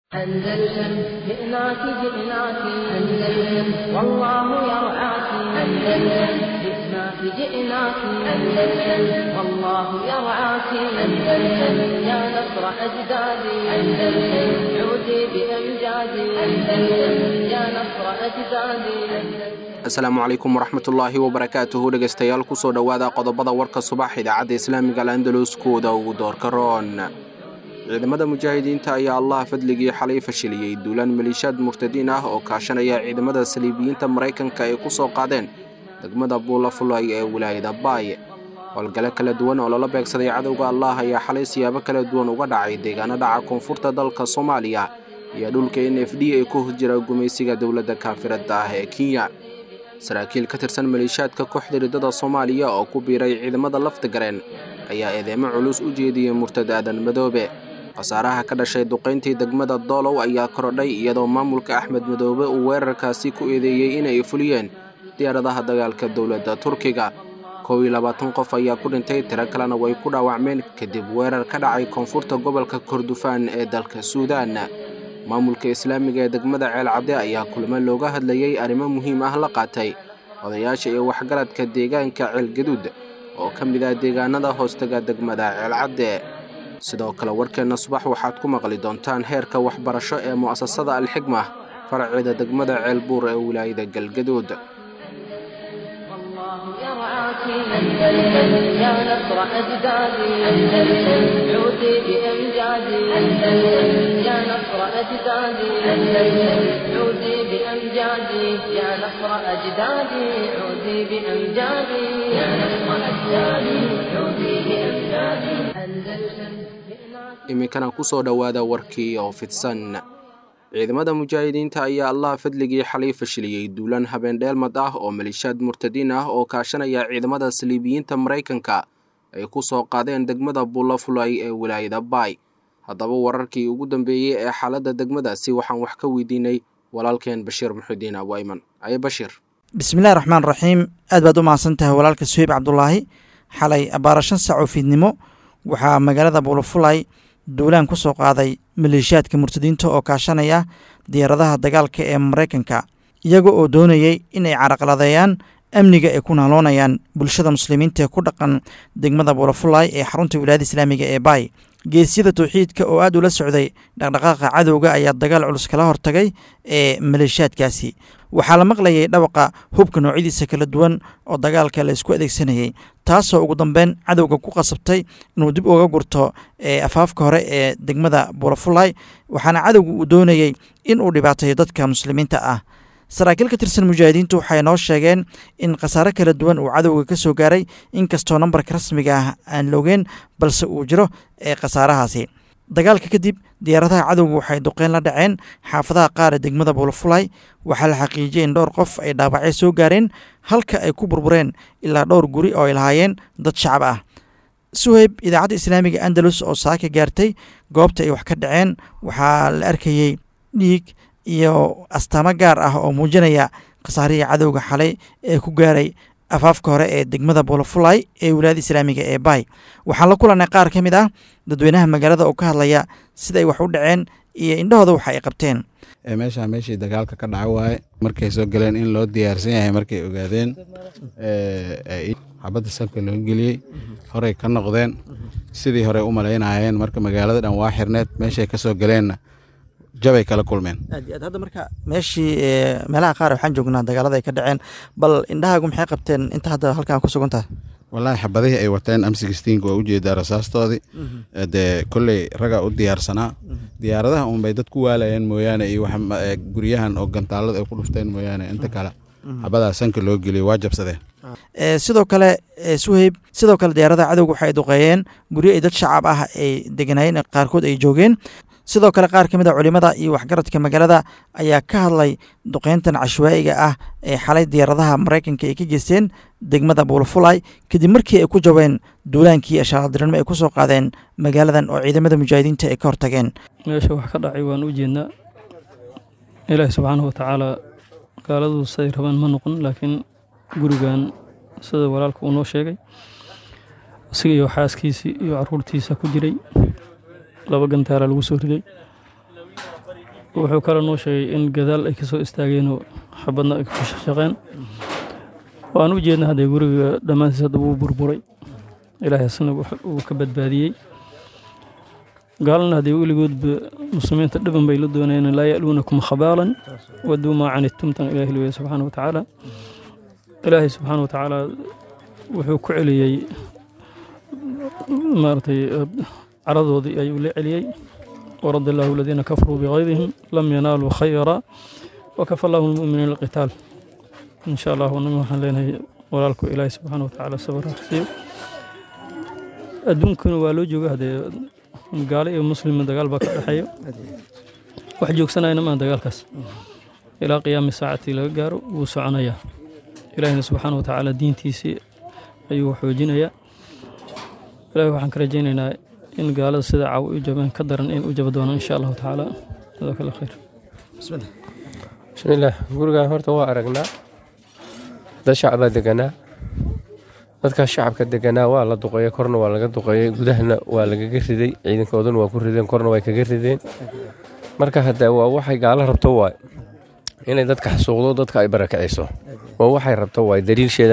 أندلسن جئناك جئناك أندلسن والله يرعاك أندلسن جئناك جئناك أندلسن والله يرعاك أندلسن يا نصر أجدادي أندلسن عودي بأمجادي أندلسن يا نصر أجدادي asalaamu calaykum waraxmatullaahi wabarakaatuhu dhegaystayaal kusoo dhowaada qodobada warka subax idaacadda islaamiga alandalus kuwada ugu doorka roon ciidamada mujaahidiinta ayaa allah fadligii xalay fashiliyey duulaan maliishaad murtadiin ah oo kaashanaya ciidamada saliibiyiinta maraykanka ay ku soo qaadeen degmada buulafulay ee wilaayada baay howlgale kala duwan oo lala beegsaday cadowga allah ayaa xalay siyaabo kala duwan uga dhacay deegaano dhaca koonfurta dalka soomaaliya iyo dhulka n f d ee ku hos jira gumaysiga dowladda kaafiradda ah ee kenya saraakiil ka tirsan maliishaadka kooxda riddada soomaaliya oo ku biiray ciidamada laftigareen ayaa eedeemo culus u jeediyey murtad aadan madoobe khasaaraha ka dhashay duqayntii degmada doolow ayaa korodhay iyadoo maamulka axmed madoobe uu weerarkaasi ku eedeeyey inay fuliyeen diyaaradaha dagaalka dowladda turkiga kow iyo labaatan qof ayaa ku dhintay tiro kalena way ku dhaawacmeen kadib weerar ka dhacay koonfurta gobolka kordofaan ee dalka suudaan maamulka islaamiga ee degmada ceelcadde ayaa kulamo looga hadlayey arrimo muhiim ah la qaatay odayaasha iyo waxgaradka deegaanka ceelgaduud oo ka mid ah deegaanada hoostaga degmada ceelcadde sidoo kale warkeenna subax waxaad ku maqli doontaan heerka waxbarasho ee mu'asasada alxigma faraceeda degmada ceelbuur ee wilaayada galgaduud والله يرعاك أندلسن يا نصر أجدادي أندلسن عودي بأمجادي أندلسن يا نصر أجدادي أندلسن عودي بأمجادي يا نصر أجدادي عودي بأمجادي يا نصر أجدادي عودي بأمجادي أندلسن iminkana ku soo dhowaada warkii oo fidsan ciidamada mujaahidiinta ayaa allah fadligii xalay fashiliyey duulaan habeendheelmad ah oo maliishaad murtadiin ah oo kaashanaya ciidamada saliibiyiinta maraykanka ay ku soo qaadeen degmada buulafulay ee wilaayada baay haddaba wararkii ugu dambeeyey ee xaaladda degmadaasi waxaan wax ka weydiinay walaalkeen bashiir muxudiin abuayman aye bashiir bismillahi raxmaan raxiim aad baad u mahadsan tahay walaalka suheyb cabdulaahi xalay abaara shan saac oo fiidnimo waxaa magaalada buulafulay duulaan ku soo qaaday maleeshiyaadka murtadiinta oo kaashanaya diyaaradaha dagaalka ee maraykanka iyaga oo doonayay inay caraqladeeyaan amniga ay ku naaloonayaan bulshada muslimiinta ee ku dhaqan degmada buulafulay ee xarunta wilaayada islaamiga ee baay geesyada towxiidka oo aad ula socday dhaqdhaqaaqa cadowga ayaa dagaal culus kala hortagay ee maleeshiyaadkaasi waxaa la maqlayay dhawaqa hubka noocyadiisa kala duwan oo dagaalka la isku adeegsanayay taasoo ugu dambeyn cadowga ku qasabtay inuu dib uga gurto afaafka hore ee degmada buulafulay waxaana cadowga uu doonayey in uu dhibaateeyo dadka muslimiinta ah saraakiil ka tirsan mujaahidiintu waxay noo sheegeen in khasaare kala duwan uu cadowga ka soo gaaray inkastoo nambarka rasmiga ah aan loogeen balse uu jiro ee khasaarahaasi dagaalka kadib diyaaradaha cadowga waxay duqeyn la dhaceen xaafadaha qaar ee degmada buulafulay waxaa la xaqiijiyay in dhowr qof ay dhaawacyo soo gaareen halka ay ku burbureen ilaa dhowr guri oo ay lahaayeen dad shacab ah suheyb idaacadda islaamiga andalus oo saaka gaartay goobta ay wax ka dhaceen waxaa la arkayey dhiig iyo astaamo gaar ah oo muujinaya khasaarihii cadowga xalay ee ku gaaray afaafka hore ee degmada buulafulay ee wilaayada islaamiga ee baay waxaan la kulannay qaar ka mid ah dadweynaha magaalada oo ka hadlaya sida ay wax u dhaceen iyo indhahooda waxa ay qabteen meeshaa meeshii dagaalka ka dhaca waaye markay soo galeen in loo diyaarsan yahay markay ogaadeen xabadda salka loo geliyey horey ka noqdeen sidii horey u malaynayeen marka magaalada dhan waa xirneed meeshay ka soo galeenna jabay kala kulmeen aad iyo aad hadda marka meeshii meelaha qaar waxaan joognaa dagaalada ay ka dhaceen bal indhahaagu maxay qabteen inta hadda halkan ku sugan tahay wallaahi xabadihii ay wateen amsigistiinka waa ujeedaa rasaastoodii dee kolley ragaa u diyaarsanaa diyaaradaha unbay dad ku waalayeen mooyaane iyo guryahan oo gantaalada ay ku dhufteen mooyaane inta kale xabadaa sanka loo geliyay waa jabsadeen sidoo kale suheyb sidoo kale diyaaradaha cadowga waxay duqeeyeen guryo ay dad shacab ah ay deganaayeen qaarkood ay joogeen sidoo kale qaar ka mid a culimada iyo waxgaradka magaalada ayaa ka hadlay duqeyntan cashwaa'iga ah ee xalay diyaaradaha maraykanka ay ka geysteen degmada buulafulay kadib markii ay ku jabeen duulaankii ashaaladiranimo ay ku soo qaadeen magaaladan oo ciidamada mujaahidiinta ay ka hortageen meesha wax ka dhacay waan u jeednaa ilaahi subxaanahu watacaalaa gaaladu say rabaan ma noqon laakiin gurigan sida walaalka uu noo sheegay isaga iyo xaaskiisii iyo caruurtiisa ku jiray laba gantaala lagu soo riday wuxuu kale noo sheegay in gadaal ay ka soo istaageenoo xabadna ay ku shaqshaqeen waan u jeedna haddee guriga dhammaantiis hadda wuu burburay ilaahay asna uu ka badbaadiyey gaalana haddee weligoodba muslimiinta dhiban bay la doonayeen laa ya'luunakum khabaalan waduu maa canidtumtan ilaahi leeyahay subxaana wa tacaala ilaahay subxaana wa tacaala wuxuu ku celiyey maaragtay caradoodii ayuu la celiyey ورد الله الذين كفروا بغيظهم لم ينالوا خيرا وكفى الله المؤمنين القتال إن شاء الله ونمي وحن لنا ولالكو إلهي سبحانه وتعالى صبر رسيو أدونكن والو جوغا هذا قال إيه مسلم من دقال باك الحيو wax joogsanayna maan dagaalkaas ilaa qiyaami saacati laga gaaro wuu soconayaa ilaahina subxaana wa tacaala diintiisii ayuu xoojinayaa ilahi waxaan ka rajaynaynaa in gaalada sida caw u jabeen ka daran in u jaba doonaan insha allahu tacaala jazaaka allah khayr bismillaah gurigaan horta waa aragnaa dad shacbaa deganaa dadkaas shacabka deganaa waa la duqeeyey korna waa laga duqeeyey gudahana waa lagaga riday ciidankooduna waa ku rideen korna way kaga rideen marka hadde waa waxay gaalo rabto waay inay dadka xasuuqdo dadka ay barakiciso waa waxay rabto waay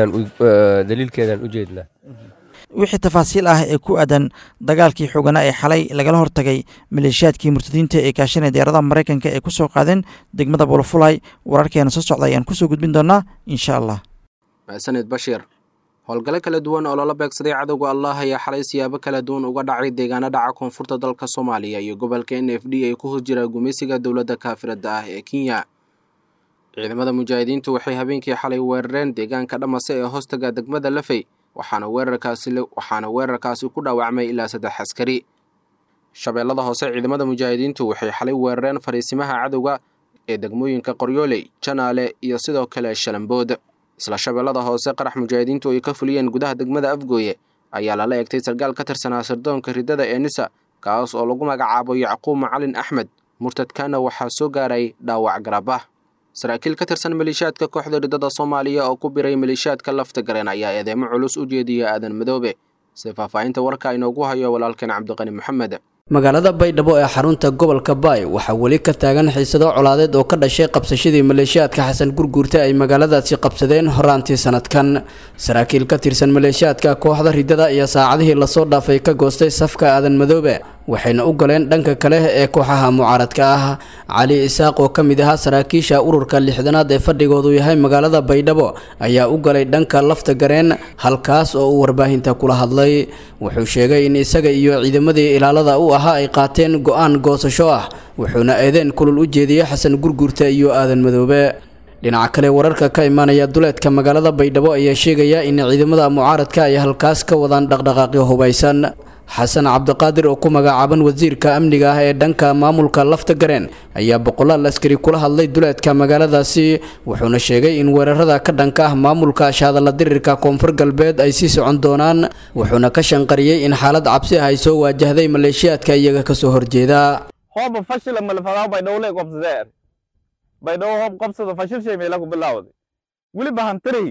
daliilkeedaan u jeednaa wixii tafaasiil ah ee ku aadan dagaalkii xooganaa ee xalay lagala hortagay maleeshiyaadkii murtadiinta ee kaashanaya diyaaradaha maraykanka ee ku soo qaadeen degmada bolofulay wararkeena soo socda ayaan kusoo gudbin doonaa insha allah mahadsanid bashiir howlgalo kala duwan oo lala beegsaday cadowga allah ayaa xalay siyaabo kala duwan uga dhacay deegaano dhaca koonfurta dalka soomaaliya iyo gobolka n f d ay ku hos jira gumeysiga dowladda kaafirada ah ee kenya ciidamada mujaahidiintu waxay habeenkii xalay weerareen deegaanka dhamase ee hoostaga degmada lafey waxaana weerarkaasi waxaana weerarkaasi ku dhaawacmay ilaa saddex askari shabeellada hoose ciidamada mujaahidiintu waxay xalay weerareen fariisimaha cadowga ee degmooyinka qoryooley janaale iyo sidoo kale shalambood isla shabeellada hoose qarax mujaahidiintu ay ka fuliyeen gudaha degmada afgooye ayaa lala egtay sargaal ka tirsanaa sirdoonka riddada ee nisa kaas oo lagu magacaabo yacquub macalin axmed murtadkaana waxaa soo gaaray dhaawac garabah saraakiil ka tirsan maleeshiyaadka kooxda riddada soomaaliya oo ku biray maleeshiyaadka lafta gareen ayaa eedeemo culus u jeediya aadan madoobe si faahfaahinta warka inoogu hayo walaalkeen cabdiqani maxamed magaalada baydhabo ee xarunta gobolka baay waxaa weli ka taagan xiisado colaadeed oo ka dhashay qabsashadii maleeshiyaadka xasan gurguurta ay magaaladaasi qabsadeen horaantii sanadkan saraakiil ka tirsan maleeshiyaadka kooxda riddada iyo saacadihii lasoo dhaafay ka goostay safka aadan madoobe waxayna u galeen dhanka kale ee kooxaha mucaaradka ah cali isaaq oo ka mid ahaa saraakiisha ururka lixdanaad ee fadhigoodu yahay magaalada baydhabo ayaa u galay dhanka lafta gareen halkaas oo uu warbaahinta kula hadlay wuxuu sheegay in isaga iyo ciidamadii ilaalada u ahaa ay qaateen go-aan goosasho ah wuxuuna eedeen kulul u jeediyey xasan gurgurta iyo aadan madoobe dhinaca kale wararka ka imaanaya duleedka magaalada baydhabo ayaa sheegaya in ciidamada mucaaradka ay halkaas ka wadaan dhaqdhaqaaqyo hubaysan xasan cabdiqaadir oo ku magacaaban wasiirka amniga ah ee dhanka maamulka lafta gareen ayaa boqolaal askari kula hadlay duleedka magaaladaasi wuxuuna sheegay in weerarada ka dhanka ah maamulka shaadalla dirirka koonfur galbeed ay sii socon doonaan wuxuuna ka shanqariyey in xaalad cabsi ah ay soo waajahday maleeshiyaadka iyaga kasoo horjeeda hooba fashila malfadaa baydhowle qobsadee baydhabo hoob qobsada fashil shay meela ku bilaawday weliba hantiri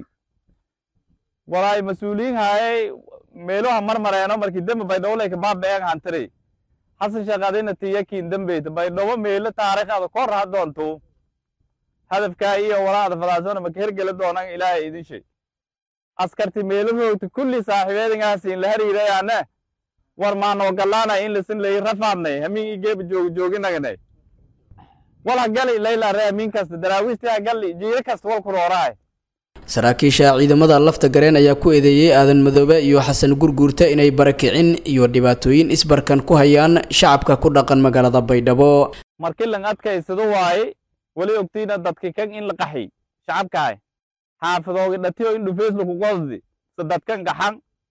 walaay mas-uuliyiin haayay meeluha marmareeno markii dembe baydhowoley kabaabeegan hantiri hasan shaqadina tiyakiin dembeyta baydhabo meelo taariikhada kor ha doonto hadafkaa iyo walaada fadaasona maka hergela doonan ilaahay idin shay askarti meelo roogta kulli saaxiibeedingaasiin la hariirayaane war maanoo galaana in lasin layi rafaadnay hamiin igeeba joog jooginagnay wal ha gali layla re hamiin kasta daraawiisti ha gali jiiro kasta wal kurooraay saraakiisha ciidamada lafta gareen ayaa ku eedeeyey aadan madoobe iyo xasan gurguurta inay barakicin iyo dhibaatooyin isbarkan ku hayaan shacabka ku dhaqan magaalada baydhabo markii lan adkaysado waaye weli ogtiina dadki kan in la qaxi shacabkahay xaafadoogi dhatiyo in dhufeys laku qosdi sadadkan gaxan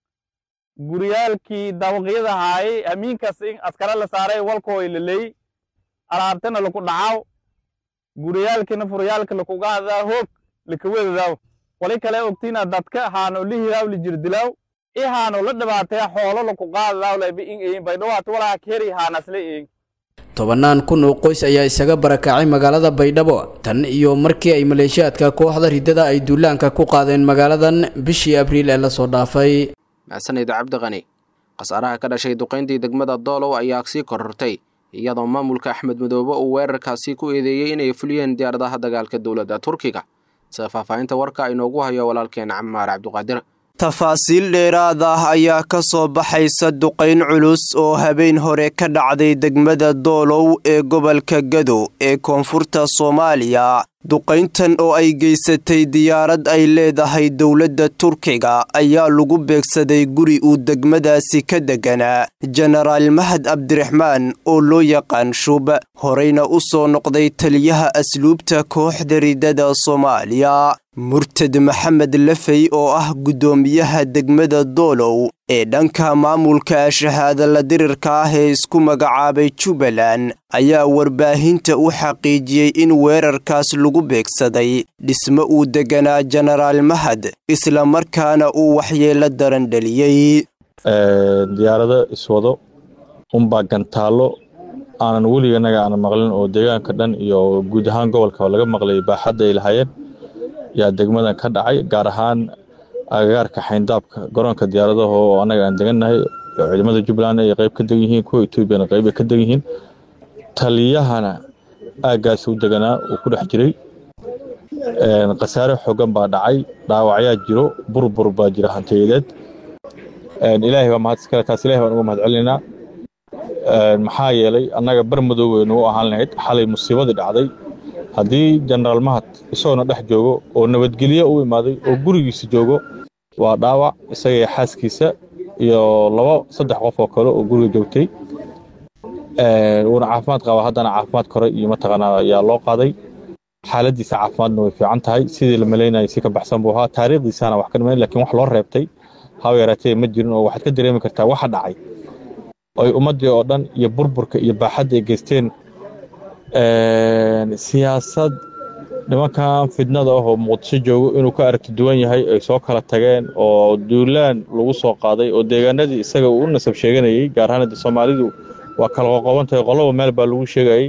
guryaalkii dabaqyada haayay hamiinkas in askara la saaray walkooy laley alaabtana laku dhacaw guryaalkina furyaalka lakugahadaa hoog lakawedadaw wali kale ogtiina dadka haano lihiraw lijirdilaw i haano la dhibaataya xoolo laku qaadadaw layba in eyin baydhawaati walaha keri haanasla eyin tobannaan kun oo qoys ayaa isaga barakacay magaalada baydhabo tan iyo markii ay maleeshiyaadka kooxda riddada ay duulaanka ku qaadeen magaaladan bishii abriil ee lasoo dhaafay mahadsanid cabdiqani khasaaraha ka dhashay duqayntii degmada doolow ayaa sii korortay iyadoo maamulka axmed madoobe uu weerarkaasi ku eedeeyey inay fuliyeen diyaaradaha dagaalka dowladda turkiga sida faahfaahinta warka inoogu hayo walaalkeen camaar cabduqaadir tafaasiil dheeraad ah ayaa ka soo baxaysa duqayn culus oo habeen hore ka dhacday degmada doolow ee gobolka gado ee koonfurta soomaaliya duqayntan oo ay geysatay diyaarad ay leedahay dowladda turkiga ayaa lagu beegsaday guri uu degmadaasi ka deganaa jenaraal mahad cabdiraxmaan oo loo yaqaan shub horeyna u soo noqday taliyaha asluubta kooxda ridada soomaaliya murtad maxamed lafey oo ah guddoomiyaha degmada doolow ee dhanka maamulka shahaadala dirirka ah ee isku magacaabay jubbaland ayaa warbaahinta u xaqiijiyey in weerarkaas lagu beegsaday dhismo uu deganaa jenaraal mahad isla markaana uu waxyeelo daran dhaliyey diyaarado iswado unbaa gantaallo aanan weliganaga aanan maqlin oo deegaanka dhan iyo guud ahaan gobolka laga maqlay baaxadda ay lahaayeen yaa degmadan ka dhacay gaar ahaan agagaarka xayndaabka garoonka diyaaradaha oo annaga aan degannahay oo ciidamada jubbaland ay qayb ka degan yihiin kuwa etoobiyana qayb ay ka degan yihiin taliyahana aaggaasi u deganaa uu ku dhex jiray khasaare xoogan baa dhacay dhaawacyaa jiro burbur baa jira hantiyadeed ilaahay baa mahad iskale taas ilahay baan uga mahad celinaynaa maxaa yeelay annaga bar madow weynu u ahaan lahayd xalay musiibadii dhacday haddii jenaraal mahad isagoona dhex joogo oo nabadgelyo u imaaday oo gurigiisa joogo waa dhaawac isaga iyo xaaskiisa iyo laba saddex qof oo kale oo guriga joogtay wuuna caafimaad qaba haddana caafimaad kore iyo mataqaanaa ayaa loo qaaday xaaladiisa caafimaadna way fiican tahay sidii la malaynayay si ka baxsan buu ahaa taariikhdiisana wax ka dhimayn lakiin wax loo reebtay haba yaraatee ma jirin oo waxaad ka dareemi kartaa waxa dhacay ay ummaddii oo dhan iyo burburka iyo baaxadda ay geysteen siyaasad nimankan fidnada ah oo muqdisho joogo inuu ka aragti duwan yahay ay soo kala tageen oo duulaan lagu soo qaaday oo deegaanadii isaga uu u nasab sheeganayay gaar ahaan hadda soomaalidu waa kala qoqoban tahay qoloba meel baa lagu sheegayay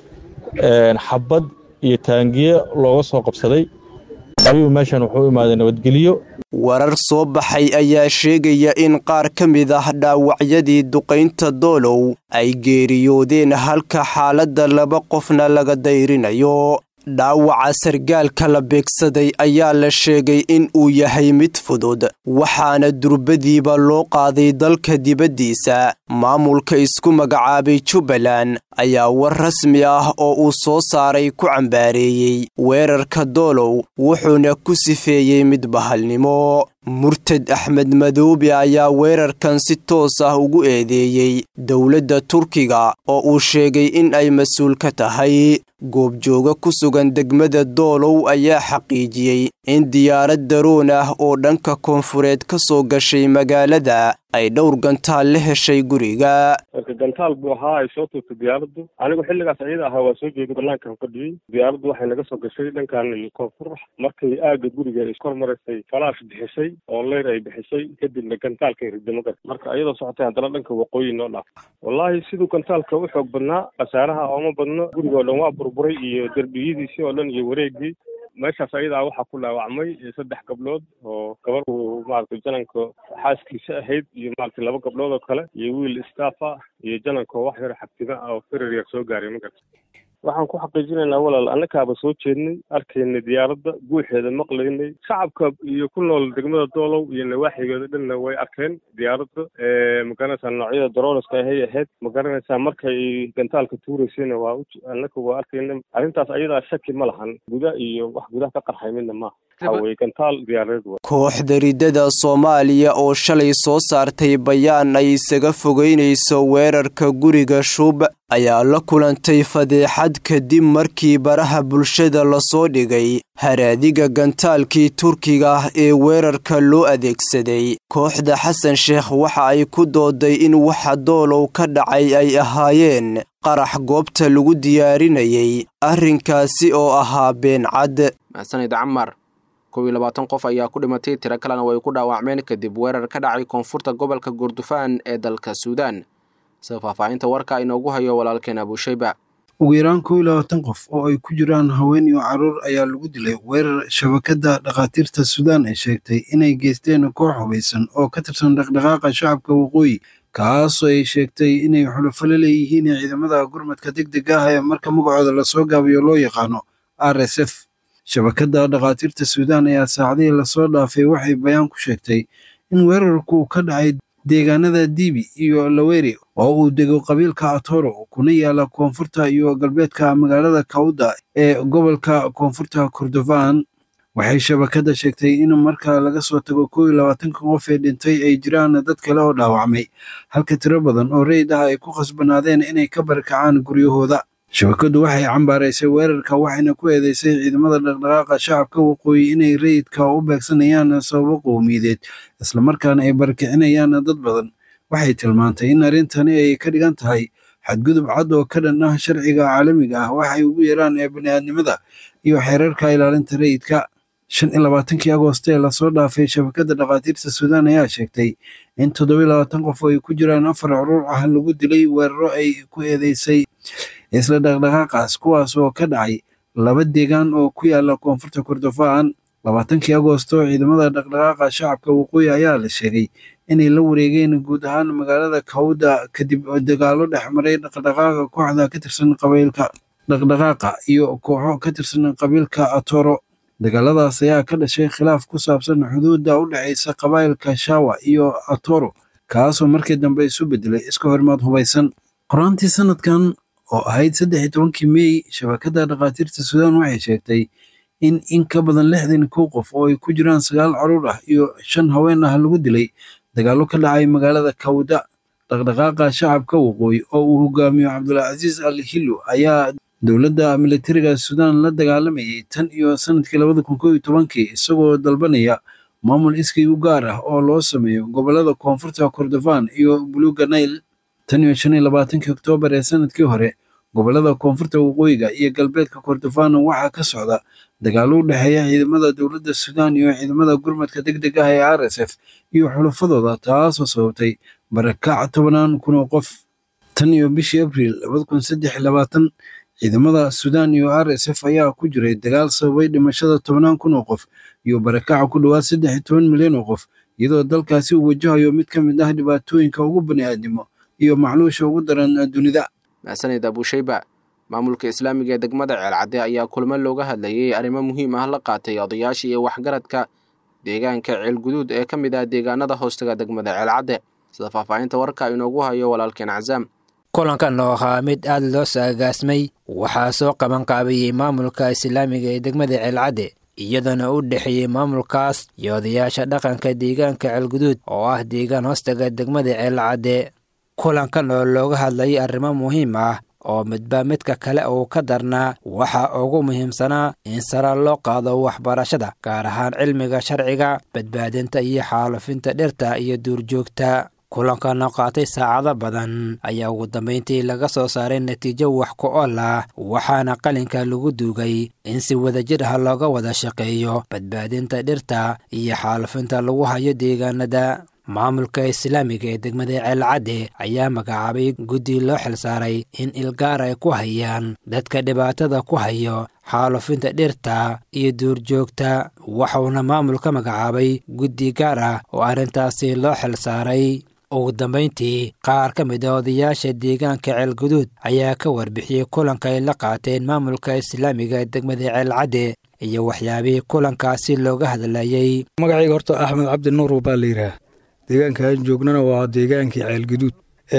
xabad iyo taangiye looga soo qabsaday ayuu meeshan wuxuu u imaaday nabadgelyo warar soo baxay ayaa sheegaya in qaar ka mid ah dhaawacyadii duqaynta doolow ay geeriyoodeen halka xaaladda laba qofna laga dayrinayo dhaawaca sargaalka la beegsaday ayaa la sheegay in uu yahay mid fudud waxaana durbadiiba loo qaaday dalka dibaddiisa maamulka isku magacaabay jubbaland ayaa war rasmi ah oo uu soo saaray ku cambaareeyey weerarka doolow wuxuuna ku sifeeyey mid bahalnimo murtad axmed madoobe ayaa weerarkan si toos ah ugu eedeeyey dowladda turkiga oo uu sheegay in ay mas-uul ka tahay goobjooga ku sugan degmada doolow ayaa xaqiijiyey in diyaarad daroon ah oo dhanka koonfureed ka soo gashay magaalada ay dhowr gantaal la heshay guriga marka gantaal buu ahaa ay soo tuurtay diyaaraddu anigu xilligaas ayada ahaa waa soo jeeday banaankan fadhiyey diyaaraddu waxay naga soo gashay dhankan koonfur markay aagga guriga ay kor maraysay falaash bixisay oo leyr ay bixisay kadibna gantaalkay riday magar marka ayadoo socotay haddana dhanka waqooyi noo dhaaf wallaahi siduu gantaalka u xoog badnaa khasaaraha ooma badno guriga oo dhan waa burburay iyo derbiyadiisii oo dhan iyo wareegii meeshaas ayadaa waxaa ku dhaawacmay saddex gabdhood oo gabar uu maaragtay jananka xaaskiisa ahayd iyo maaragtay laba gabdhood oo kale iyo wiil staff ah iyo jananka wax yar xabtida ah oo firar yar soo gaaray magarta waxaan ku xaqiijinaynaa walaal annakaaba soo jeednay arkaynay diyaaradda guuxeeda maqlaynay shacabka iyo ku nool degmada doolow iyo nawaaxigeeda dhanna way arkeen diyaaradda magaranaysaa noocyada daroonaska ahay ahayd magaranaysaa markay gantaalka tuuraysayna waa annaka waa arkayna arrintaas ayadaa shaki ma lahan guda iyo wax gudaha ka qarxay midna maaha waxaa weye gantaal diyaareed wa kooxda ridada soomaaliya oo shalay soo saartay bayaan ay isaga fogeynayso weerarka guriga shub ayaa la kulantay fadeexad kadib markii baraha bulshada lasoo dhigay haraadiga gantaalkii turkiga ah ee weerarka loo adeegsaday kooxda xasan sheekh waxa ay ku dooday in waxa doolow ka dhacay ay ahaayeen qarax goobta lagu diyaarinayay arrinkaasi oo ahaa beencad mahadsanid camar kow iyo labaatan qof ayaa ku dhimatay tiro kalena way ku dhaawacmeen kadib weerar ka dhacay koonfurta gobolka gordofaan ee dalka suudaan sida faahfaahinta warka inoogu hayo walaalkeen abuushayba ugu yaraan kow iyo labaatan qof oo ay ku jiraan haween iyo carruur ayaa lagu dilay weerar shabakadda dhakhaatiirta suudaan ay sheegtay inay geysteen koox hubaysan oo ka tirsan dhaqdhaqaaqa shacabka waqooyi kaasoo ay sheegtay inay xulufo la leeyihiin ciidamada gurmadka degdega ah ee marka magacooda lasoo gaabiyo loo yaqaano r s f shabakadda dhakhaatiirta suudaan ayaa saacadihii lasoo dhaafay waxay bayaan ku sheegtay in weerarku ka dhacay deegaanada dibi iyo laweri oo uu dego qabiilka atoro kuna yaala koonfurta iyo galbeedka magaalada kawda ee gobolka koonfurta kordofan waxay shabakadda sheegtay in marka laga soo tago kow iyo labaatanka qof ee dhintay ay jiraan dad kale oo dhaawacmay halka tiro badan oo rayid ah ay ku khasbanaadeen inay ka barakacaan guryahooda shabakaddu waxay cambaaraysay weerarka waxayna ku eedeysay ciidamada dhaqdhaqaaqa shacabka waqooyi inay rayidka u beegsanayaan sababo qowmiyadeed islamarkaana ay barakicinayaan dad badan waxay tilmaantay in arrintani ay ka dhigan tahay xadgudub cad oo ka dhan ah sharciga caalamiga ah waxay ugu yeeraan ee bani'aadnimada iyo xeerarka ilaalinta rayidka shan iyo labaatankii agoosto ee lasoo dhaafay shabakadda dhakhaatiirta suudaan ayaa sheegtay in toddobiyo labaatan qof oo ay ku jiraan afar curuur ah lagu dilay weeraro ay ku eedeysay isla dhaqdhaqaaqaas kuwaas oo ka dhacay laba deegaan oo ku yaala koonfurta kordofaan labaatankii agoosto ciidamada dhaqdhaqaaqa shacabka waqooyi ayaa la sheegay inay la wareegeen guud ahaan magaalada kawda kadib dagaalo dhex maray dhaqdhaqaaqa kooxda ka tirsan qabiilka dhaqdhaqaaqa iyo kooxo ka tirsan qabiilka atoro dagaaladaas ayaa ka dhashay khilaaf ku saabsan xuduudda u dhexaysa qabaa'ilka shawa iyo atoro kaasoo markii dambe isu bedelay iska hormaad hubaysan qoraantii sanadkan oo ahayd saddex iyo tobankii meey shabakadda dhakhaatiirta suudaan waxay sheegtay in in ka badan lixdan kow qof oo ay ku jiraan sagaal caruur ah iyo shan haween ah lagu dilay dagaallo ka dhacay magaalada kawda dhaqdhaqaaqa shacabka waqooyi oo uu hogaamiyo cabdulcasiis al hillo ayaa dowladda militariga suudaan la dagaalamayay tan iyo sanadkii labada kun kow iyo tobankii isagoo dalbanaya maamul iskii u gaar ah oo loo sameeyo gobollada koonfurta kordofaan iyo buluuga nail tan iyo shan iyo labaatankii oktoobar ee sanadkii hore gobollada koonfurta waqooyiga iyo galbeedka kordofaan waxaa ka socda dagaallo u dhexeeya ciidamada dowladda suudaan iyo ciidamada gurmadka deg deg ah ee r s f iyo xulafadooda taasoo sababtay barakac tobanaan kun oo qof tan iyo bishii abriil labada kun saddex iyo labaatan ciidamada suudaan iyo r s f ayaa ku jiray dagaal sababay dhimashada tobanaan kun oo qof iyo barakaca ku dhowaad saddex iyo toban milyan oo qof iyadoo dalkaasi uu wajahayo mid ka mid ah dhibaatooyinka ugu bani'aadnimo iyo macluusha ugu daran dunida mahsanid abuushayba maamulka islaamiga ee degmada ceelcadde ayaa kulmo looga hadlayay arrimo muhiim ah la qaatay odayaasha iyo waxgaradka deegaanka ceelguduud ee ka mid ah deegaanada hoostaga degmada ceelcadde sida faahfaahinta warka inoogu hayo walaalkeen cazaam kulankan oo ahaa mid aad loo saagaasmay waxaa soo qabanqaabiyey maamulka islaamiga ee degmada ceelcadde iyadoona u dhexeeyey maamulkaas iyo odayaasha dhaqanka deegaanka ceelguduud oo ah deegaan hoostaga degmada ceelcadde kulankan oo looga hadlayay arrimo muhiim ah oo midba midka kale uu ka darnaa waxaa ugu muhiimsanaa in sara loo qaado waxbarashada gaar ahaan cilmiga sharciga badbaadinta iyo xaalufinta dhirta iyo duurjoogta kulankana qaatay saacado badan ayaa ugu dambayntii laga soo saaray natiijo wax ku ool ah waxaana qalinka lagu duugay in si wadajir ah looga wada shaqeeyo badbaadinta dhirta iyo xaalufinta lagu hayo deegaanada maamulka islaamiga ee degmada ceelcadde ayaa magacaabay guddi loo xilsaaray in ilgaar ay ku hayaan dadka dhibaatada ku hayo xaalufinta dhirta iyo duurjoogta waxuuna maamulka magacaabay guddi gaar ah oo arrintaasi loo xilsaaray ugu dambayntii qaar ka mid a odayaasha deegaanka ceelguduud ayaa ka warbixiyey kulanka ay la qaateen maamulka islaamiga ee degmada ceelcadde iyo waxyaabihii kulankaasi looga hadlayey magacayga horta axmed cabdi nuur baa la yidhaah deegaankaan joognana waa deegaankii ceelguduud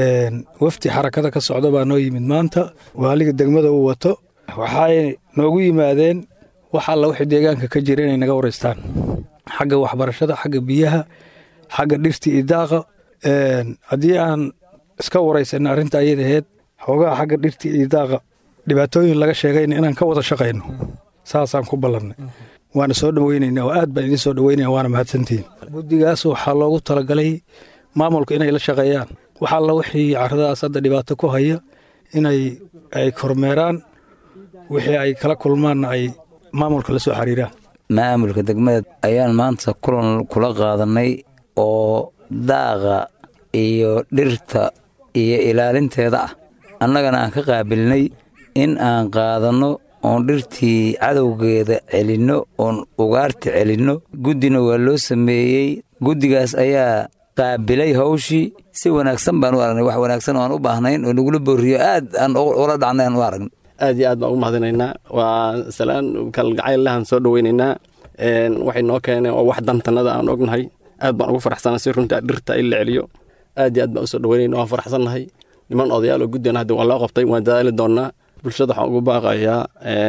wafdi xarakada ka socda baa noo yimid maanta waaliga degmada uu wato waxay noogu yimaadeen wax alla wixii deegaanka ka jira inay naga wareystaan xagga waxbarashada xagga biyaha xagga dhirta iyo daaqa haddii aan iska waraysanna arrinta ayada aheyd xoogaha xagga dhirta iyo daaqa dhibaatooyin laga sheegayna inaan ka wada shaqayno saasaan ku ballannay waana soo dhoweynayna oo aad baan idiin soo dhoweynaya waana mahadsantihiin guddigaas waxaa loogu talagalay maamulka inay la shaqeeyaan wax alla wixii carradaas hadda dhibaato ku haya inay ay kormeeraan wixii ay kala kulmaanna ay maamulka la soo xiriiraan maamulka degmada ayaan maanta kulan kula qaadannay oo daaqa iyo dhirta iyo ilaalinteeda ah annagana aan ka qaabilnay in aan qaadanno oon dhirtii cadowgeeda celinno oon ugaarta celinno guddina waa loo sameeyey guddigaas ayaa qaabilay hawshii si wanaagsan baan u aragnay wax wanaagsan oo aan u baahnayn oo nagula booriyo aad aan ula dhacnay aan u aragnay aad iyo aad baan ugu mahadinaynaa waa salaan kalgacayl lahan soo dhoweynaynaa waxay noo keeneen oo wax dantanada aan ognahay aad baan ugu faraxsanaa si runta dhirta in la celiyo aad iyo aad baan usoo dhaweynayna waan faraxsannahay niman odayaal oo guddigan hadda waan loo qabtay waan dadaali doonaa bulshada waxaan ugu baaqayaa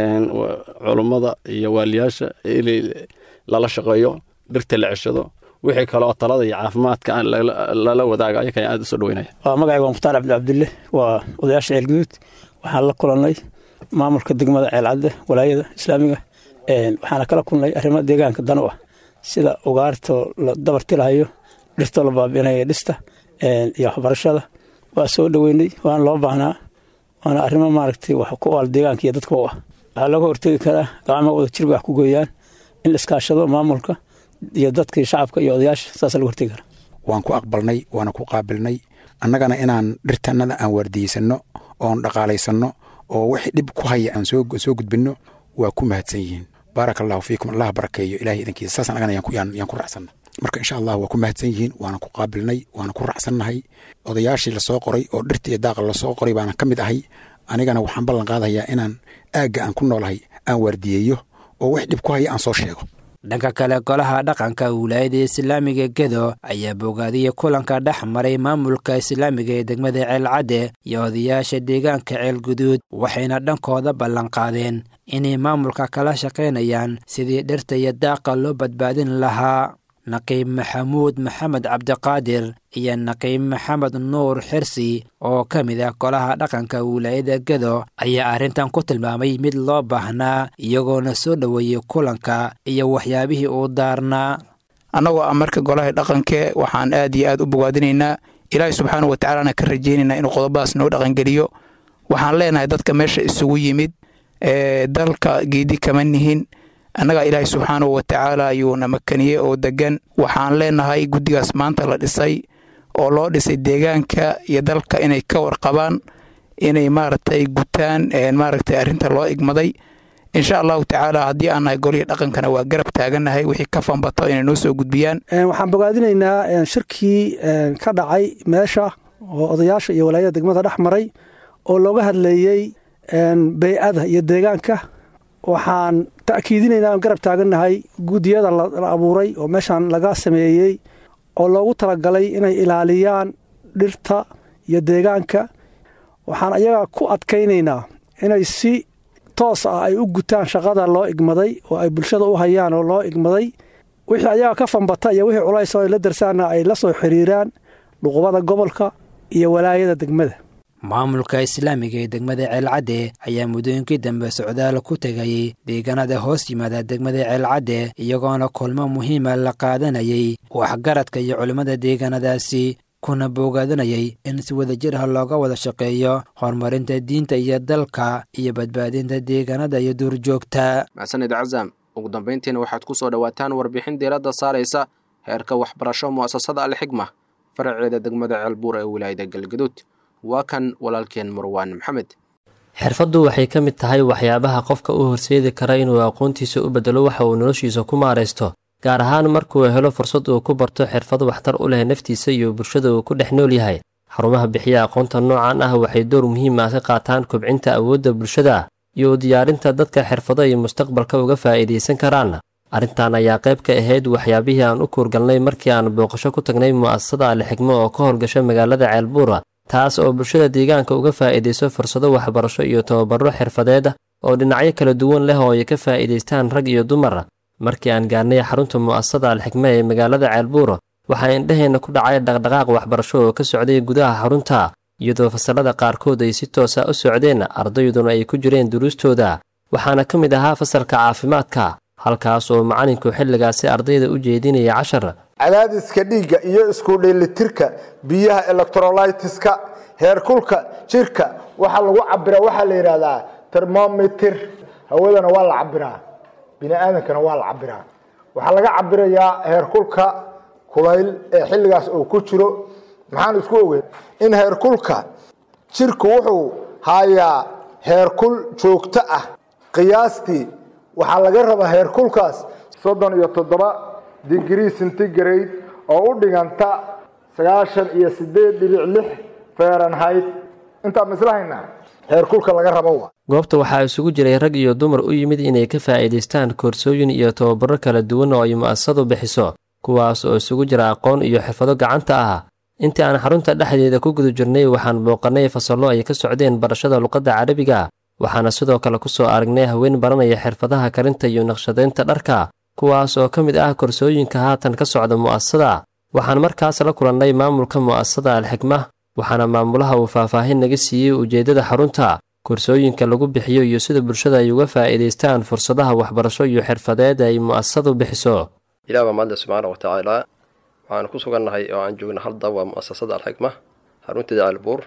culummada iyo waaliyaasha in lala shaqeeyo dhirta la ceshado wixii kaleoo talada iyo caafimaadka lala wadaaga ayakan aad usoo dhaweynaya waa magacayga waa mukhtaar cabdi cabdille waa odayaasha ceelguduud waxaan la kulannay maamulka degmada ceelcadde walaayada islaamiga waxaana kala kulnay arrimo deegaanka dan u ah sida ugaartoo la dabartilahayo dhirtoo la baabi'inayo dhista iyo waxbarashada waa soo dhoweynay waana loo baahnaa waana arrimo maaragtay wax ku oal deegaanka iyo dadka u ah waxaa looga hortegi karaa gacmo wada jirba wax ku gooyaan in la iskaashado maamulka iyo dadka shacabka iyo odayaasha saasa laga hortegi karaa waan ku aqbalnay waana ku qaabilnay annagana inaan dhirtannada aan waardiyeysano oon dhaqaalaysanno oo wixii dhib ku haya aan soo gudbinno waa ku mahadsan yihiin baaraka allahu fiikum allah barakeeyo ilahay idankiisa saas annagana yaan ku raacsanna marka insha allah waa ku mahadsan yihiin waana ku qaabilnay waana ku raacsannahay odayaashii lasoo qoray oo dhirta iyo daaqa lasoo qoray baana ka mid ahay anigana waxaan ballan qaadayaa inaan aagga aan ku noolahay aan waardiyeeyo oo wix dhib ku haya aan soo sheego dhanka kale golaha dhaqanka wilaayada islaamiga gedo ayaa bogaadiyey kulanka dhex maray maamulka islaamiga ee degmada ceelcadde iyo odayaasha deegaanka ceelguduud waxayna dhankooda ballanqaadeen inay maamulka kala shaqaynayaan sidii dhirta iyo daaqa loo badbaadin lahaa naqiib maxamuud maxamed cabdiqaadir iyo naqiib maxamed nuur xirsi oo ka mid ah golaha dhaqanka wilaayada gedo ayaa arrintan ku tilmaamay mid loo baahnaa iyagoona soo dhoweeyey kulanka iyo waxyaabihii uu daarnaa annagoo ah marka golaha dhaqanke waxaan aad iyo aad u bogaadinaynaa ilaahay subxaanau watacaalana ka rajaynaynaa inuu qodobadaas noo dhaqangeliyo waxaan leenahay dadka meesha isugu yimid ee dalka geedi kama nihin annagaa ilaahay subxaanahu watacaala ayuuna makaniyey oo degan waxaan leenahay guddigaas maanta la dhisay oo loo dhisay deegaanka iyo dalka inay ka warqabaan inay maaragtay gutaan maaragtay arrinta loo igmaday insha allahu tacaala haddii aan nahay golihii dhaqankana waa garab taagannahay wixii ka fanbato inay noo soo gudbiyaan waxaan bogaadinaynaa shirkii ka dhacay meesha oo odayaasha iyo walaayada degmada dhex maray oo looga hadleeyey bey-ada iyo deegaanka waxaan ta'kiidinaynaa aan garab taagannahay guddiyada la abuuray oo meeshaan laga sameeyey oo loogu talagalay inay ilaaliyaan dhirta iyo deegaanka waxaan ayaga ku adkaynaynaa inay si toos ah ay u gutaan shaqada loo igmaday oo ay bulshada u hayaan oo loo igmaday wixii ayaga ka fanbata iyo wixii culays oo ay la darsaanna ay la soo xiriiraan dhuqubada gobolka iyo walaayada degmada maamulka islaamiga ee degmada ceelcadde ayaa muddooyinkii dambe socdaal ku tegayey deegaanada hoos yimaada degmada ceelcadde iyagoona kulmo muhiima la qaadanayay waxgaradka iyo culimmada deegaanadaasi kuna boogaadinayay in si wadajir ah looga wada shaqeeyo horumarinta diinta iyo dalka iyo badbaadinta deegaanada iyo duurjoogta maxsanid casaam ugu dambayntiina waxaad ku soo dhowaataan warbixin diiradda saaraysa heerka waxbarasho mu'asasada alxigma faraceeda degmada ceelbuur ee wilaayada galgaduud waa kan walaalkeen marwaan maxamed xirfaddu waxay ka mid tahay waxyaabaha qofka u horseedi kara inuu aqoontiisa u beddelo waxa uu noloshiisa ku maaraysto gaar ahaan markuu helo fursad uu ku barto xirfad waxtar u leh naftiisa iyo bulshada uu ku dhex nool yahay xarumaha bixiya aqoonta noocan ah waxay door muhiim ah ka qaataan kobcinta awoodda bulshada iyo diyaarinta dadka xirfado ay mustaqbalka uga faa'iidaysan karaan arrintan ayaa qayb ka ahayd waxyaabihii aan u kuurgalnay markii aan booqasho ku tagnay mu'asasada alixigmo oo ka howlgasha magaalada ceelbuura taas oo bulshada deegaanka uga faa'iidayso fursado waxbarasho iyo tababaro xirfadeed oo dhinacyo kala duwan leh oo ay ka faa'iidaystaan rag iyo dumar markii aan gaarnay xarunta mu'asasada alxigme ee magaalada ceelbuuro waxaa indhaheenna ku dhacay dhaqdhaqaaq waxbarasho oo ka socday gudaha xarunta iyadoo fasalada qaarkood ay si toosa u socdeen ardayduna ay ku jireen duruustooda waxaana ka mid ahaa fasalka caafimaadka halkaas oo macalinku xilligaasi ardayda u jeedinaya cashar cadaadiska dhiigga iyo isku dheelitirka biyaha electrolytiska heerkulka jirka waxaa lagu cabiraa waxaa la yidhahdaa termometer hawadana waa la cabiraa bini aadamkana waa la cabiraa waxaa laga cabirayaa heerkulka kulayl ee xilligaas uu ku jiro maxaan isku ogeyn in heerkulka jirku wuxuu hayaa heerkul joogto ah qiyaastii waxaa laga rabaa heerkulkaas soddon iyo toddoba digrii centigrade oo u dhiganta sagaashan iyo sideed dhibic lix fahrenheit intaa mislahaynaa heerkulka laga rabo wa goobta waxaa isugu jiray rag iyo dumar u yimid inay ka faa'iidaystaan koorsooyin iyo tababaro kala duwan oo ay mu'asasadu bixiso kuwaas oo isugu jira aqoon iyo xirfado gacanta ah intii aan xarunta dhexdeeda ku guda jirnay waxaan booqannay fasallo ay ka socdeen barashada luqadda carabiga waxaana sidoo kale ku soo aragnay haween baranaya xirfadaha karinta iyo naqshadaynta dharka kuwaas oo ka mid ah korsooyinka haatan ka socda mu'asasada waxaan markaas la kulannay maamulka mu'asasada alxikma waxaana maamulaha uu faahfaahin naga siiyey ujeeddada xarunta korsooyinka lagu bixiyo iyo sida bulshada ay uga faa'iidaystaan fursadaha waxbarasho iyo xirfadeed ay mu'asasadu bixiso ilaah baa mahadle subxaana watacaala waxaan ku sugannahay oo aan joogna hadda waa mu'asasada alxikma xarunteeda albuur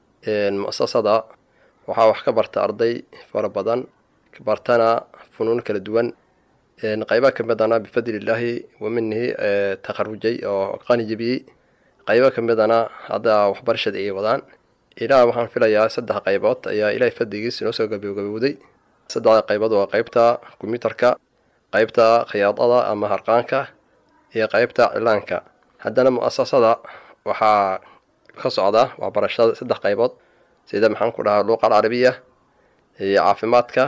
mu'asasada waxaa wax ka barta arday fara badan bartana funuun kala duwan qayba ka midana bifadlillaahi wa minihi takharujay oo qani jebiyey qaybo ka midana hadda waxbarashada ay wadaan ilaah waxaan filayaa saddex qaybood ayaa ilaahay fadligiis inoo soo gabagabowday saddexda qaybood waa qaybta kombyuutarka qaybta khiyaadada ama harqaanka iyo qaybta cilaanka haddana mu'asasada waxaa ka socda waxbarashada saddex qaybood sida maxaan ku dhahaa luuqa alcarabiya iyo caafimaadka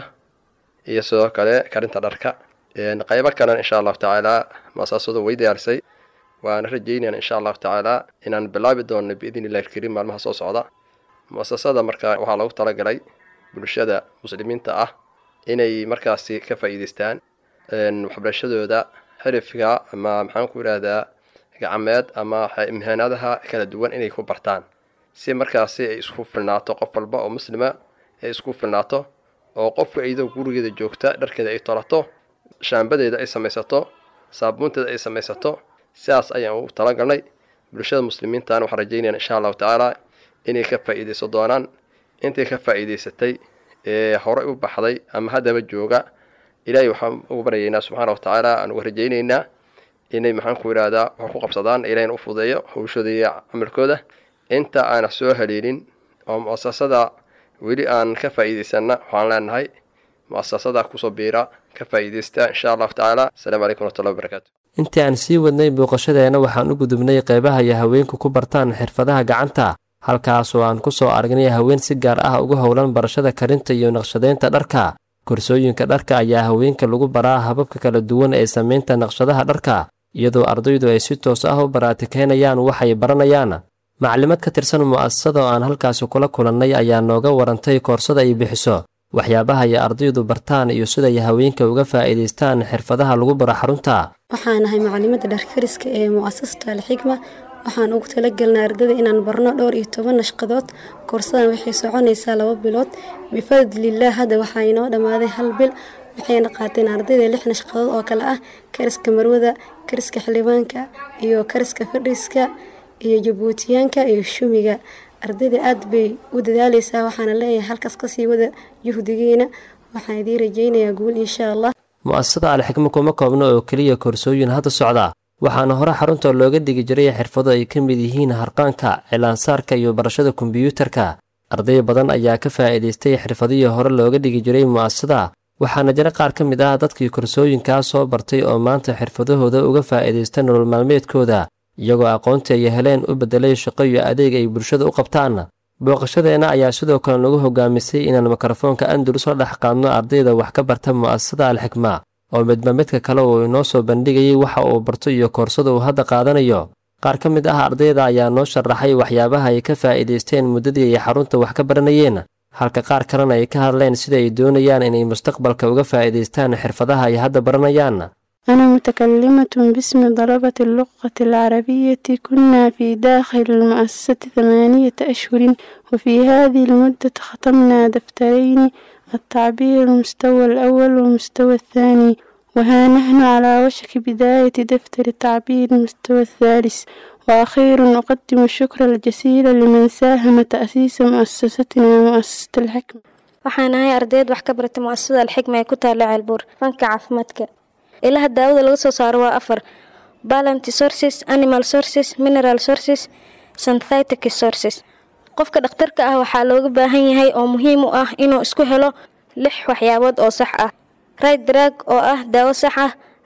iyo sidoo kale karinta dharka qaybo kalena insha allahu tacaala mu'asasadu way diyaarisay waana rajeynayaan insha allahu tacaala inaan bilaabi doono biidn illahi alkariim maalmaha soo socda mu'asasada marka waxaa lagu talagalay bulshada muslimiinta ah inay markaasi ka faa'iidaystaan waxbarashadooda xirifka ama maxaan ku idhaahdaa gacmeed ama imhaanaadaha kala duwan inay ku bartaan si markaasi ay isku filnaato qof walba oo muslima ay isku filnaato oo qofka iyadoo gurigeeda joogta dharkeeda ay tolato shaambadeeda ay samaysato saabuunteeda ay samaysato sidaas ayaan ugu talagalnay bulshada muslimiintana waxaan rajeynayaan insha allahu tacaala inay ka faa'iidaysan doonaan intay ka faa'iidaysatay ee horey u baxday ama haddaba jooga ilaahay waxaan ugu baryaynaa subxaana watacaala aan uga rajaynaynaa inay maxaan ku idhaahdaa wax ku qabsadaan ilahayna u fudeeyo hawshooda iyo camalkooda inta aana soo haleelin oo mu'asasada weli aan ka faa'iidaysanna waxaan leenahay mu'asasada kusoo biira ka faa'iidaysta insha allahu tacaala asalaamu calaykum waraxmatullahi wabarakaatu intii aan sii wadnay booqashadeenna waxaan u gudubnay qaybaha iyo haweenku ku bartaan xirfadaha gacanta halkaas oo aan ku soo aragnay haween si gaar ah ugu howlan barashada karinta iyo naqshadaynta dharka korsooyinka dharka ayaa haweenka lagu baraa hababka kala duwan ee samaynta naqshadaha dharka iyadoo ardaydu ay si toos ah u baraatikaynayaan waxay baranayaan maclimad ka tirsan mu'asasada oo aan halkaasi kula kulannay ayaa nooga warantay koorsada ay bixiso waxyaabaha ay ardaydu bartaan iyo siday haweenka uga faa'iidaystaan xirfadaha lagu baro xarunta waxaan ahay macalimadda dharkariska ee mu'asasata alxikma waxaan ugu talagelnay ardayda inaan barno dhowr iyo toban nashqadood koorsadan waxay soconaysaa laba bilood bifadlillaah hadda waxaa inoo dhammaaday hal bil waxayna qaateen ardayda lix nashqadood oo kale ah kariska marwada kariska xildhibaanka iyo kariska fadhiiska iyo jabuutiyaanka iyo shumiga ardayda aad bay u dadaaleysaa waxaana leeyahay halkaas kasii wada juhdigeena waxaan idiin rajeynayaa guul insha allah mu'asasada alxikmo kuma koobno oo keliya koorsooyin hadda socda waxaana hore xarunta looga digi jiray xirfado ay ka mid yihiin harqaanka cilaansaarka iyo barashada kombiyuutarka arday badan ayaa ka faa'iidaystay xirfadihii hore looga dhigi jiray mu'asasada waxaana jira qaar ka mid ah dadkii korsooyinkaa soo bartay oo maanta xirfadahooda uga faa'iidaysta nolol maalmeedkooda iyagoo aqoontii ay heleen u beddelay shaqo iyo adeeg ay bulshada u qabtaan booqashadeenna ayaa sidoo kale nagu hogaamisay inaan mikrofoonka andalus la dhex qaadno ardayda wax ka barta mu'asasada alxikma oo midba midka kale uu inoo soo bandhigayay waxa uu barto iyo koorsada uu hadda qaadanayo qaar ka mid ah ardayda ayaa noo sharaxay waxyaabaha ay ka faa'iidaysteen muddadii ay xarunta wax ka baranayeen halka qaar kalena ay ka hadleen sida ay doonayaan inay mustaqbalka uga faa'iidaystaan xirfadaha ay hadda baranayaan أنا متكلمة باسم طلبة اللغة العربية كنا في داخل المؤسسة ثمانية أشهر وفي هذه المدة ختمنا دفترين التعبير المستوى الأول والمستوى الثاني وها نحن على وشك بداية دفتر التعبير المستوى الثالث وأخيرا أقدم الشكر الجزيل لمن ساهم تأسيس مؤسستنا مؤسسة الحكمة waxaan ahay ardayd wax ka barata mu'asasada alxikma ee ku taalla ceelbuur fanka caafimaadka ilaha daawada laga soo saaro waa afar balanty sources animal sources mineral sources synthetic sources qofka dhakhtarka ah waxaa looga baahan yahay oo muhiim u ah inuu isku helo lix waxyaabood oo sax ah right drag oo ah daawo sax ah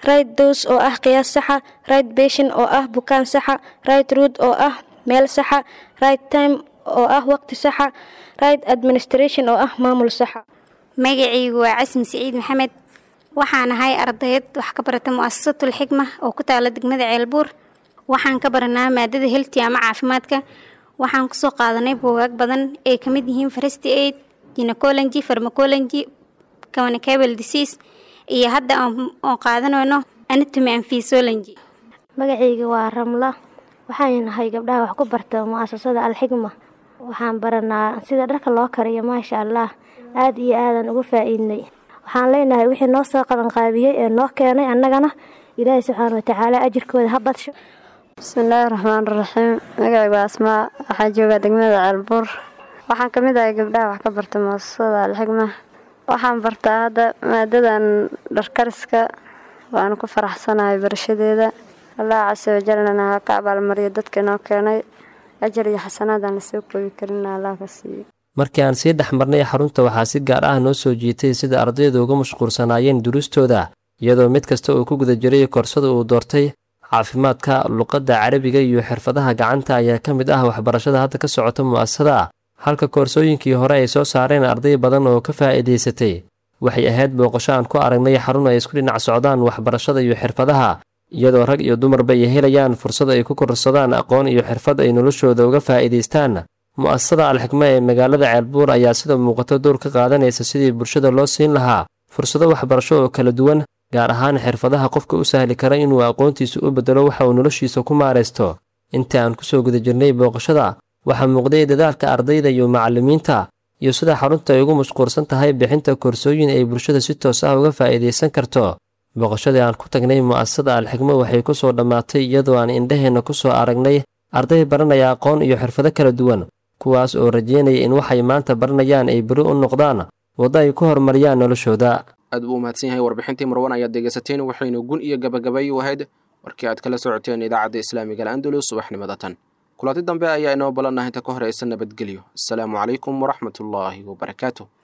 right dose oo ah qiyaas saxa right patient oo ah bukaan saxa right route oo ah meel saxa right time oo ah waqti saxa right administration oo ah maamul saxa magacaygu waa casmi siciid maxamed waxaan ahay ardayad wax ka barata mu'asasatul xikma oo ku taala degmada ceelbuur waxaan ka baranaa maadada helti ama caafimaadka waxaan kusoo qaadanay buugaag badan ay ka mid yihiin farasti aid gynecology pharmacology communicable disease iyo hadda oon qaadanayno anatomy and physiology magacayga waa ramla waxaan nahay gabdhaha wax ku barta mu'asasada alxigma waxaan baranaa sida dharka loo kariyo maasha allah aada iyo aadan uga faa'iidnay waxaan leenahay wixii noo soo qabanqaabiyey ee noo keenay annagana ilaahay subxaana watacaala ajirkooda ha badsho bismillaahi raxmaan raxiim magacaygu waa asmaa waxaa joogaa degmada ceelbuur waxaan ka mid ahay gabdhaha wax ka barta muasasada alxigma waxaan bartaa hadda maadadan dharkariska waanu ku faraxsanahay barashadeeda allah casa wajalnana ha ka abaalmariyo dadka inoo keenay ajar iyo xasanaadaan lasoo koobi karin allah ka siiyo markii aan sii dhex marnay xarunta waxaa si gaar ah noo soo jiitay sida ardaydu uga mashquulsanaayeen duruustooda iyadoo mid kasta uu ku guda jiray koorsada uu doortay caafimaadka luqadda carabiga iyo xirfadaha gacanta ayaa ka mid ah waxbarashada hadda ka socota mu'asasada halka koorsooyinkii hore ay soo saareen arday badan oo ka faa'iidaysatay waxay ahayd booqasho aan ku aragnay xarun ay isku dhinac socdaan waxbarashada iyo xirfadaha iyadoo rag iyo dumarba ay helayaan fursad ay ku kororsadaan aqoon iyo xirfad ay noloshooda uga faa'iidaystaan mu'asasada alxikma ee magaalada ceelbuur ayaa sida muuqato door ka qaadanaysa sidii bulshada loo siin lahaa fursado waxbarasho oo kala duwan gaar ahaan xirfadaha qofka u sahli kara inuu aqoontiisa u beddelo waxa uu noloshiisa ku maaraysto inta aan kusoo guda jirnay booqashada waxaa muuqday dadaalka ardayda iyo macallimiinta iyo sida xarunta ay ugu mashquulsan tahay bixinta koorsooyin ay bulshada si toos ah uga faa'iidaysan karto booqashadii aan ku tagnay mu'asasada alxikmo waxay ku soo dhammaatay iyadoo aan indhaheenna ku soo aragnay arday baranaya aqoon iyo xirfado kala duwan kuwaas oo rajeynaya in waxay maanta baranayaan ay beri u noqdaan waddo ay ku horumariyaan noloshooda aad buu umahadsan yahay warbixintii marwan ayaad dhegaysateen waxaynu gun iyo gabagabay u ahayd warkii aad kala socoteen idaacadda islaamiga al'andalus subaxnimada tan kulanti dambe ayaa inoo ballanah inta ka horeysa nabadgelyo asalaamu calaykum waraxmatullaahi wabarakaatu